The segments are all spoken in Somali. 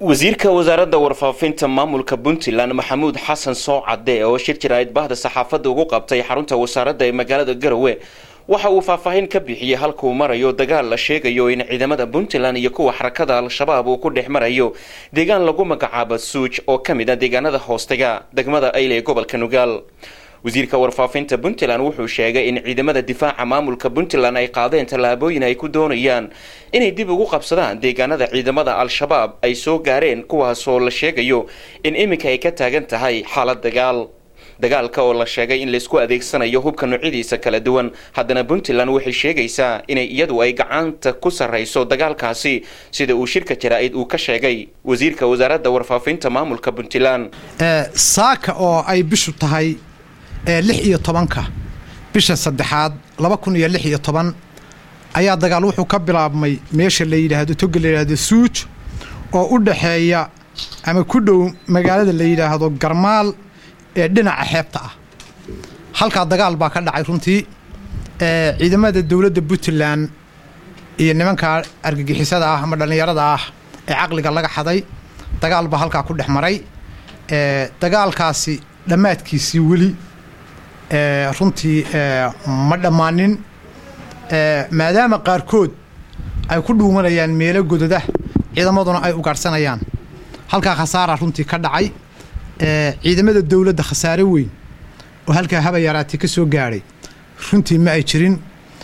wasiirka wasaaradda warfaafinta maamulka puntland maxamuud xasan soocade oo shir jiraayid bahda saxaafadda ugu qabtay xarunta wasaaradda ee magaalada garowe waxa uu faahfaahin ka bixiyey halkuu marayo dagaal la sheegayo in ciidamada puntland iyo kuwa xarakada al-shabaab uu ku dhex marayo deegaan lagu magacaabo suuj oo ka mid a deegaanada hoostaga degmada ayle ee gobolka nugaal wasiirka warfaafinta puntland wuxuu sheegay in ciidamada difaaca maamulka puntland ay qaadeen tallaabooyin ay ku doonayaan inay dib ugu qabsadaan deegaanada ciidamada al-shabaab ay soo gaareen kuwaasoo la sheegayo in iminka ay ka taagan tahay xaalad dagaal dagaalka oo la sheegay in laysku adeegsanayo hubka noocyadiisa kala duwan haddana puntland waxay sheegaysaa inay iyadu ay gacanta ku sarrayso dagaalkaasi sida uu shirka jaraa-id uu ka sheegay wasiirka wasaaradda warfaafinta maamulka puntland saaka oo ay bishu tahay lix iyo tobanka bisha saddexaad laba kun iyo lix iyo toban ayaa dagaal wuxuu ka bilaabmay meesha la yidhaahdo toga la yidhaahdo suuj oo u dhaxeeya ama ku dhow magaalada la yidhaahdo garmaal ee dhinaca xeebta ah halkaa dagaal baa ka dhacay runtii ciidamada dowladda puntland iyo nimanka argagixisada ah ama dhallinyarada ah ee caqliga laga xaday dagaal baa halkaa ku dhex maray dagaalkaasi dhammaadkiisii weli runtii ma dhammaanin maadaama qaarkood ay ku dhuumanayaan meelo gododa ciidamaduna ay ugaadhsanayaan halkaa khasaara runtii ka dhacay ciidamada dowladda khasaare weyn oo halkaa haba yaraatay ka soo gaadhay runtii ma ay jirin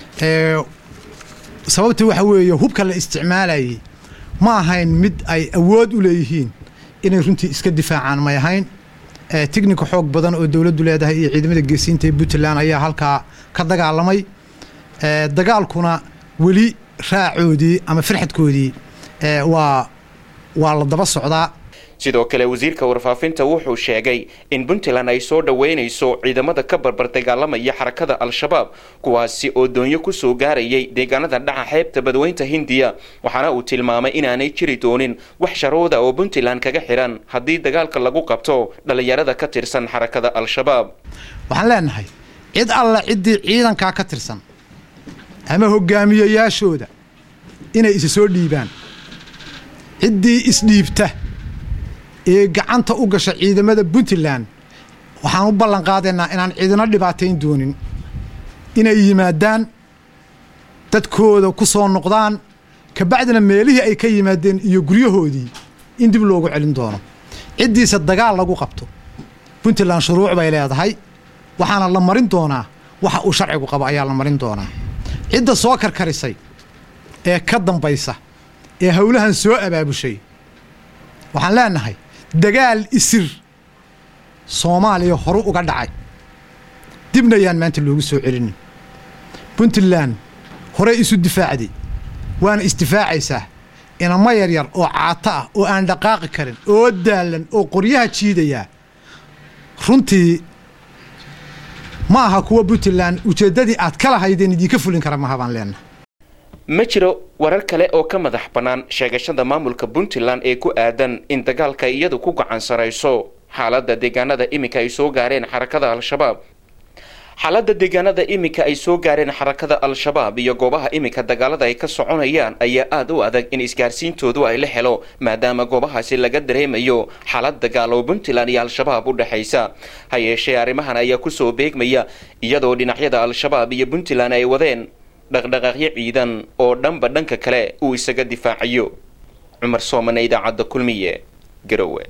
sababta waxa weeye hubka la isticmaalayay ma ahayn mid ay awood u leeyihiin inay runtii iska difaacaan may ahayn tignika xoog badan oo dowladdu leedahay iyo ciidamada geesiinta ee puntland ayaa halkaa ka dagaalamay dagaalkuna weli raacoodii ama farxadkoodii waa waa la daba socdaa sidoo kale wasiirka warfaafinta wuxuu sheegay in puntland ay soo dhoweynayso ciidamada ka barbar dagaalamaya xarakada al-shabaab kuwaasi oo doonyo kusoo gaarayay deegaanada dhaca xeebta badweynta hindiya waxaana uu tilmaamay inaanay jiri doonin wax sharooda oo puntland kaga xihan haddii dagaalka lagu qabto dhallinyarada ka tirsan xarakada al-shabaab waxaan leenahay cid alla ciddii ciidankaa ka tirsan ama hogaamiyayaashooda inay isa soo dhiibaan ciddii isdhiibta ee gacanta u gasha ciidamada puntland waxaan u ballan qaadaynaa inaan ciidino dhibaatayn doonin inay yimaadaan dadkooda ku soo noqdaan kabacdina meelihii ay ka yimaadeen iyo guryahoodii in dib loogu celin doono ciddiisa dagaal lagu qabto puntland shuruuc bay leedahay waxaana la marin doonaa waxa uu sharcigu qabo ayaa la marin doonaa cidda soo karkarisay ee ka dambaysa ee howlahan soo abaabushay waxaan leenahay dagaal isir soomaaliya horu uga dhacay dibna ayaan maanta loogu soo celinin puntland horey isu difaacday waana isdifaacaysaa inamo yaryar oo caato ah oo aan dhaqaaqi karin oo daalan oo qoryaha jiidayaa runtii ma aha kuwa puntland ujeeddadii aad ka lahaydeen idiinka fulin kara maha baan leenahay ma jiro warar kale oo ka madax bannaan sheegashada maamulka puntland ee ku aadan in dagaalka iyadu ku gacan sarayso xaaladda deegaanada iminka ay soo gaareen xarakada al-shabaab xaaladda deegaanada iminka ay soo gaareen xarakada al-shabaab iyo goobaha iminka dagaalada ay ka soconayaan ayaa aada u adag in isgaarsiintoodu ay la helo maadaama goobahaasi laga dareemayo xaalad dagaal oo puntland iyo al-shabaab u dhexaysa ha yeeshee arrimahan ayaa kusoo beegmaya iyadoo dhinacyada al-shabaab iyo puntland ay wadeen dhaqdhaqaaqyo ciidan oo dhanba dhanka kale uu isaga difaacayo cumar soomane idaacadda kulmiye garowe